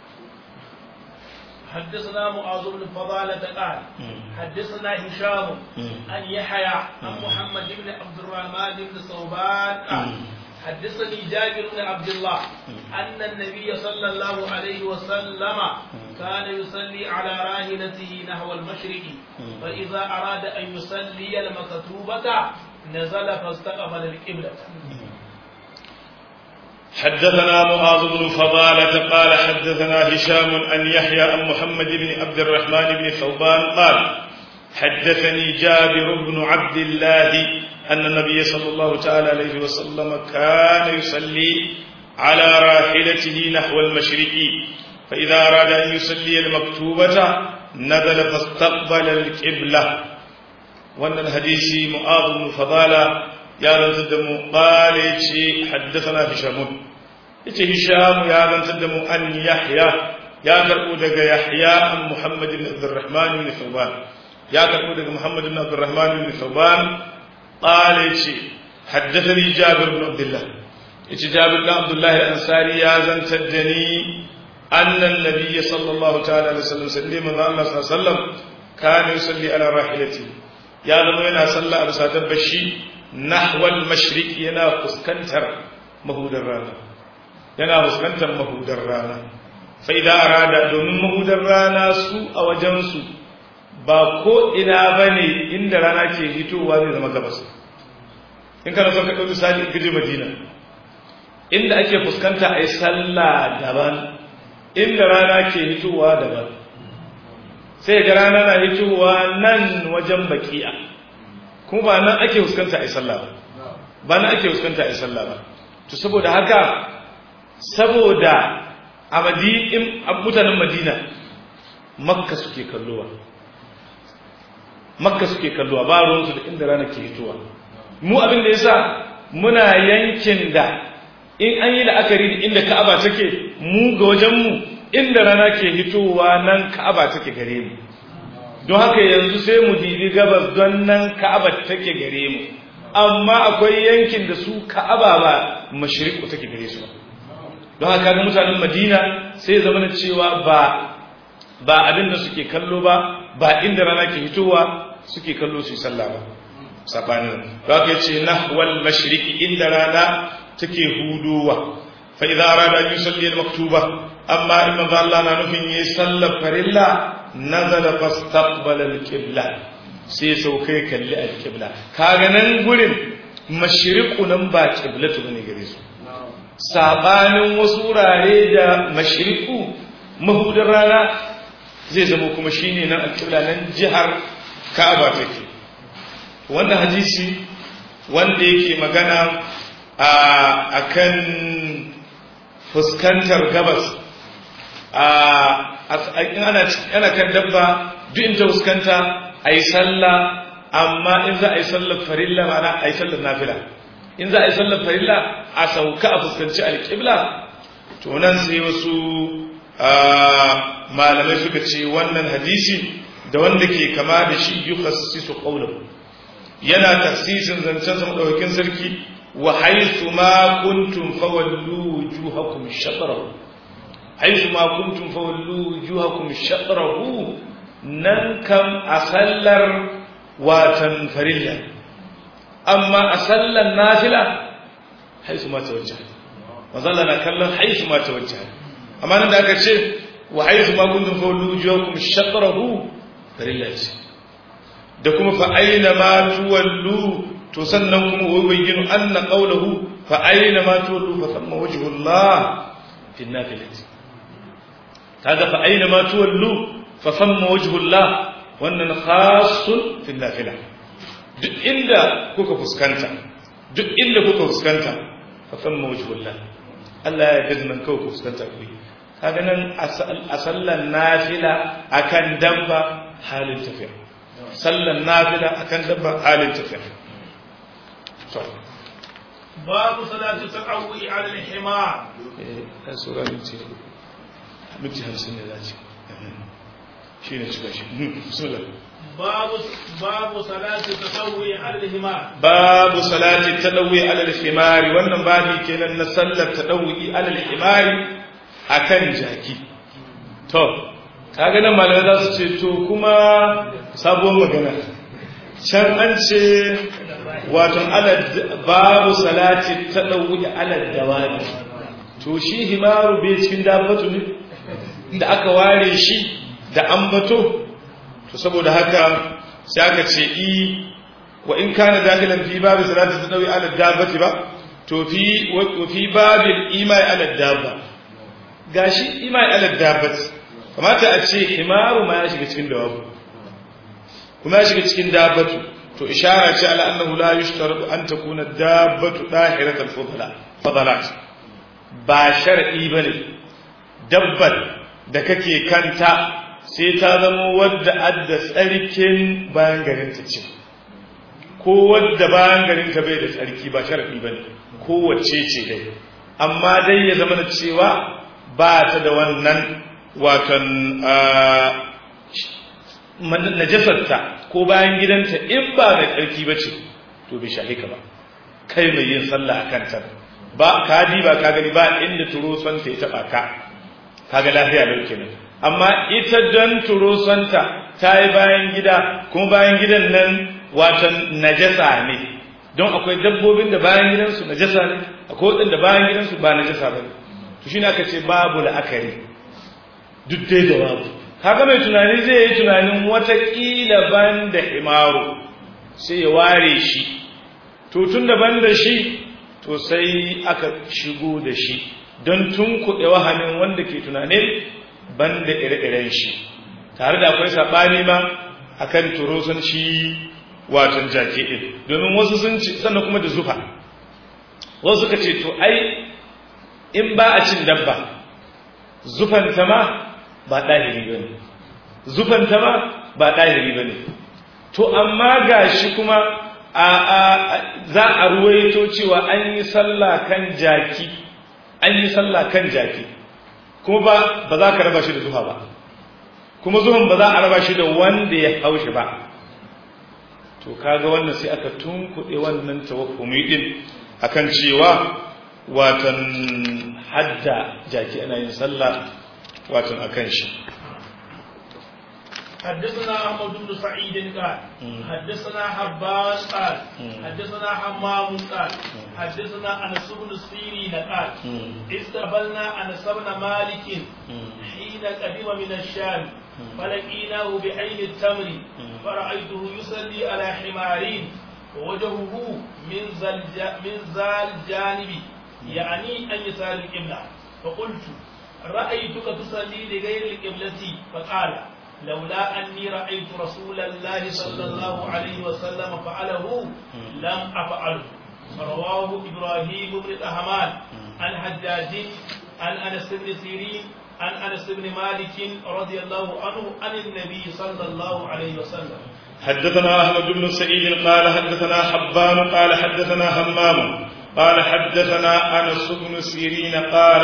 [SPEAKER 2] حدثنا معاذ بن فضالة قال حدثنا هشام عن يحيى عن محمد بن عبد الرحمن بن صوبان قال حدثني جابر بن عبد الله أن النبي صلى الله عليه وسلم كان يصلي على راحلته نحو المشرق فإذا أراد أن يصلي المكتوبة نزل فاستقبل القبلة
[SPEAKER 1] حدثنا معاذ بن فضالة قال حدثنا هشام أن يحيى عن محمد بن عبد الرحمن بن ثوبان قال حدثني جابر بن عبد الله أن النبي صلى الله تعالى عليه وسلم كان يصلي على راحلته نحو المشرق فإذا أراد أن يصلي المكتوبة نزل فاستقبل القبلة وأن الحديث معاذ بن فضالة يا رنتدم قال حدثنا هشام yace Hisham ya zantar da mu an Yahya ya karbo daga Yahya an Muhammad ibn Abdurrahman ibn Thawban ya karbo daga Muhammad ibn Abdurrahman ibn Thawban qala yace haddathani Jabir ibn Abdullah yace Jabir ibn Abdullah al-Ansari ya zantar da ni anna an-nabiy sallallahu ta'ala alaihi wasallam sallama Allah sallallahu alaihi wasallam kana yusalli ala rahilati ya zama yana sallah a bisa dabbashi nahwal mashriq yana fuskantar mahudar rana yana fuskantar mahudar rana sai da arada domin mahudar rana su a wajensu ba ko ina ba ne inda rana ke hitowa zai zama gabas in kana son ka ɗauki misali in gaje madina inda ake fuskanta a yi sallah daban inda rana ke hitowa daban sai ga rana na hitowa nan wajen baki'a kuma ba nan ake fuskanta a yi sallah ba ba nan ake fuskanta a yi sallah ba to saboda haka saboda a mutanen madina makka suke kallowa makka suke kallowa ba ruwansu da inda rana ke hitowa mu abin da yasa muna yankin da in an yi la'akari da inda ka'aba take mu ga wajenmu inda rana ke hitowa nan ka'aba take gare mu don haka yanzu sai mu dibi gabas don nan ka'aba take gare mu amma akwai yankin da su ka'aba ba mashriqu take gare su ba don haka ga mutanen madina sai zama na cewa ba ba abin da suke kallo ba ba inda rana ke hitowa suke kallo su yi sallah ba sabanin don haka yace nahwal mashriqi inda rana take hudowa fa idza arada an yusalli al-maktuba amma in manzo Allah na nufin yi sallar farilla nazala fastaqbala al-qibla sai saukai kalli al-qibla kaga nan gurin mashriqu nan ba qiblatu bane gare su sabanin wasu wurare da mashriqu mahudar rana zai zama kuma shine nan alqibla nan jihar Ka'aba take wannan hadisi wanda yake magana a akan fuskantar gabas a in ana ana kan dabba duk in ta fuskanta ayi sallah amma in za a yi sallar farilla ma'ana a yi sallar nafila in za a yi sallar farilla a sauka a fuskanci alƙibla to nan sai wasu malamai suka ce wannan hadisi da wanda ke kama da shi yi khasisu qawluhu yana tafsisin zancen sa madaukakin sarki wa haythu ma kuntum fawallu wujuhakum shatrahu haythu ma kuntum fawallu wujuhakum shatrahu nan kam a sallar watan farilla amma a sallan nafila haisu ma tawajja mazalla na kallon haisu ma tawajja amma nan da aka ce wa haisu ma kuntum fawlu wujuhakum shatrahu farilla ce da kuma fa aina ma tuwallu to sannan kuma wa bayyinu anna qawluhu fa aina ma tuwallu fa thamma wajhullah fi nafilati kaga fa aina ma tuwallu fa thamma wajhullah wannan khasun fil nafila duk inda kuka fuskanta duk inda kuka fuskanta fa famma wajhullah Allah ya yarda nan kawai ku fuskanta ku kaga nan a sallan nafila akan dabba halin tafiya sallan nafila akan dabba halin tafiya to
[SPEAKER 2] babu salatu taqawwi ala al-himar
[SPEAKER 1] eh sura minti minti 50 ne zaci shi ne cika shi bismillah
[SPEAKER 2] babu babu salati tatawwi ala al-himar
[SPEAKER 1] babu salati tadawwi ala al-himar wannan babi kenan na sallar tadawwi ala al-himar akan jaki to kaga nan malamai za su ce to kuma sabuwar magana can an ce wato ala babu salati tadawwi ala dawani to shi himaru bai cikin dabbatu ne da aka ware shi da ambato to saboda haka sai aka ce i wa in kana dakilan fi babu salati tadawi ala dabbati ba to fi wa fi babil imai ala dabba gashi imai ala dabbati kamata a ce himaru ma ya shiga cikin dawabu kuma ya shiga cikin dabbatu to ishara ce ala annahu la yushtaratu an takuna dabbatu dahiratul fadla fadalat ba shar'i bane dabbar da kake kanta sai ta zama wadda adda tsarkin bayan garinta ce ko wadda bayan garinta bai da tsarki ba sharaɗi ba ne kowace ce dai amma dai ya zama da cewa ba ta da wannan watan najasarta ko bayan gidanta in ba da tsarki ba ce to bai shahika ba kai mai yin sallah a kanta ba ka ba ka gani ba inda turo son ta ya taɓa ka kaga lafiya lau kenan amma ita don turosanta ta yi bayan gida kuma bayan gidan nan watan najasa ne don akwai dabbobin da bayan gidansu najasa ne akwai waɗanda bayan gidansu ba najasa ba ne to shi aka ce babu la'akari duk dai da babu kaga mai tunani zai yi tunanin watakila ban da himaru sai ya ware shi to tun da ban da shi to sai aka shigo da shi don tun kuɗe wahamin wanda ke tunanin ban da ire-iren shi tare da akwai saɓani ma a kan turosan shi watan jake ɗin domin wasu sun ci sannan kuma da zufa wasu suka ce to ai in ba a cin dabba zufanta ma ba ɗahiri ba ne zufanta ma ba ɗahiri ba ne to amma ga shi kuma za a ruwaito cewa an yi sallah kan jaki an yi sallah kan jaki kuma ba ba za ka raba shi da zuha ba kuma zuhan ba za a raba shi da wanda ya haushi ba to kaga wannan sai aka tunkuɗe wannan tawakkumi din akan cewa watan hadda jaki ana yin sallah watan akan shi
[SPEAKER 2] حدثنا أحمد بن سعيد قال حدثنا حبان قال حدثنا حمام قال حدثنا أنس بن سيرين قال استقبلنا أنس بن مالك حين قدم من الشام فلقيناه بعين التمر فرأيته يصلي على حمارين ووجهه من ذا من ذا الجانب يعني أن يسار القبلة فقلت رأيتك تصلي لغير القبلة فقال لولا أني رأيت رسول الله صلى الله عليه وسلم فعله لم أفعله رواه إبراهيم بن الأهمان عن حجاج عن أنس بن سيرين عن أنس بن مالك رضي الله عنه عن النبي صلى الله عليه وسلم
[SPEAKER 1] حدثنا أحمد بن سعيد قال حدثنا حبان قال حدثنا همام قال حدثنا أنس بن سيرين قال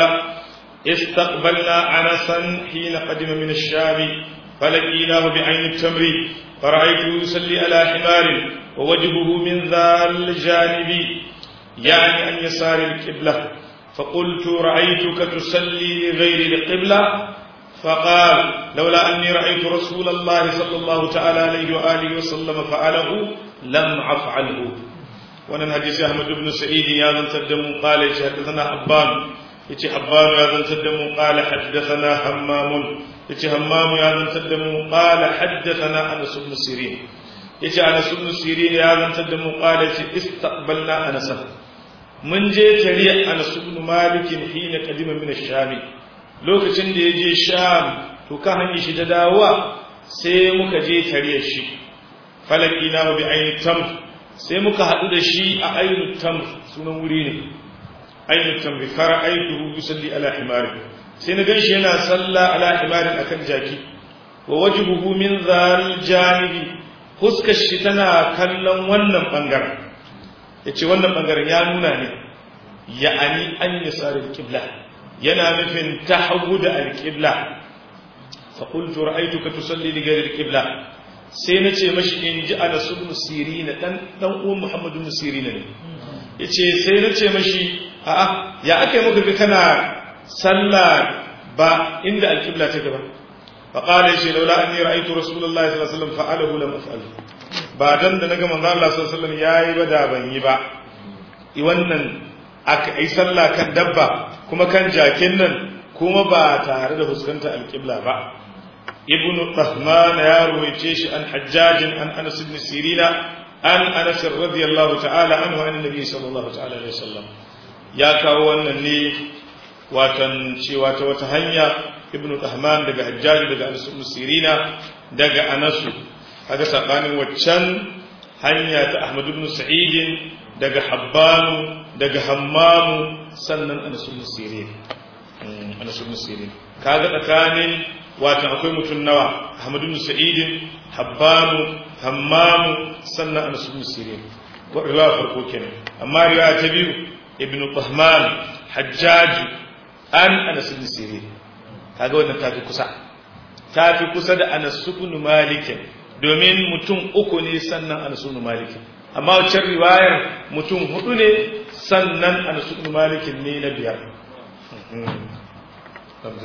[SPEAKER 1] استقبلنا أنسا حين قدم من الشام فلقيناه بعين التمر فرأيته يصلي على حمار ووجهه من ذا الجانب يعني عن يسار القبلة فقلت رأيتك تصلي لغير القبلة فقال لولا أني رأيت رسول الله صلى الله تعالى عليه وآله وسلم فعله لم أفعله wannan hadisi Ahmad ibn Sa'id ya zantar da mu qala shi hadathana Habban yace Habban ya zantar da mu qala hadathana Hammam yace Hammam ya zantar da mu qala hadathana Anas ibn Sirin yace Anas ibn Sirin ya zantar da mu qala yace istaqbalna Anas mun je tare Anas ibn Malik hina qadima min ash-Sham lokacin da yaje Sham to ka hanyar shi da dawowa sai muka je tare shi falakina bi ayni tamr sai muka haɗu da shi a ainihin tam sunan wuri ne ainihin tam bi fara aituhu yusalli ala himari sai na gan shi yana salla ala himarin akan jaki wa wajhuhu min zal janibi fuskar shi tana kallon wannan bangaren yace wannan bangaren ya nuna ne ya'ani an yasar al-qibla yana nufin tahawud al-qibla fa qultu ra'aytuka tusalli li ghayri al-qibla sai na ce mashi in ji ana ibn sirina dan dan uwan muhammadu ibn sirina ne yace sai na ce mashi a'a ya aka yi maka ga kana sallah ba inda alqibla take ba fa qala shi laula anni ra'aytu rasulullahi sallallahu alaihi wasallam fa'alahu lam af'al ba dan da naga manzo Allah sallallahu alaihi wasallam yayi ba da ban yi ba wannan aka yi sallah kan dabba kuma kan jakin nan kuma ba tare da fuskanta alqibla ba ابن طهمان يا رويتيش عن حجاج عن انس بن سيرين عن انس رضي الله تعالى عنه عن النبي صلى الله تعالى عليه وسلم يا kawo wannan ne watan cewa ta wata hanya ibn tahman daga hajjaj daga anas ibn sirina daga anas kaga sabanin waccan hanya ta ahmad ibn sa'id daga habban daga hammam sannan anas ibn sirin anas ibn sirin kaga tsakanin wato akwai mutum nawa Ahmadu bin Sa'id Habbanu Hammamu sannan Anas bin Sirin riwaya farko kenan amma riwaya ta biyu Ibn Tahman Hajjaj an Anas bin Sirin kaga wannan tafi kusa tafi kusa da Anas bin Malik domin mutum uku ne sannan Anas bin Malik amma wacce riwayar mutum hudu ne sannan Anas bin Malik ne na biyar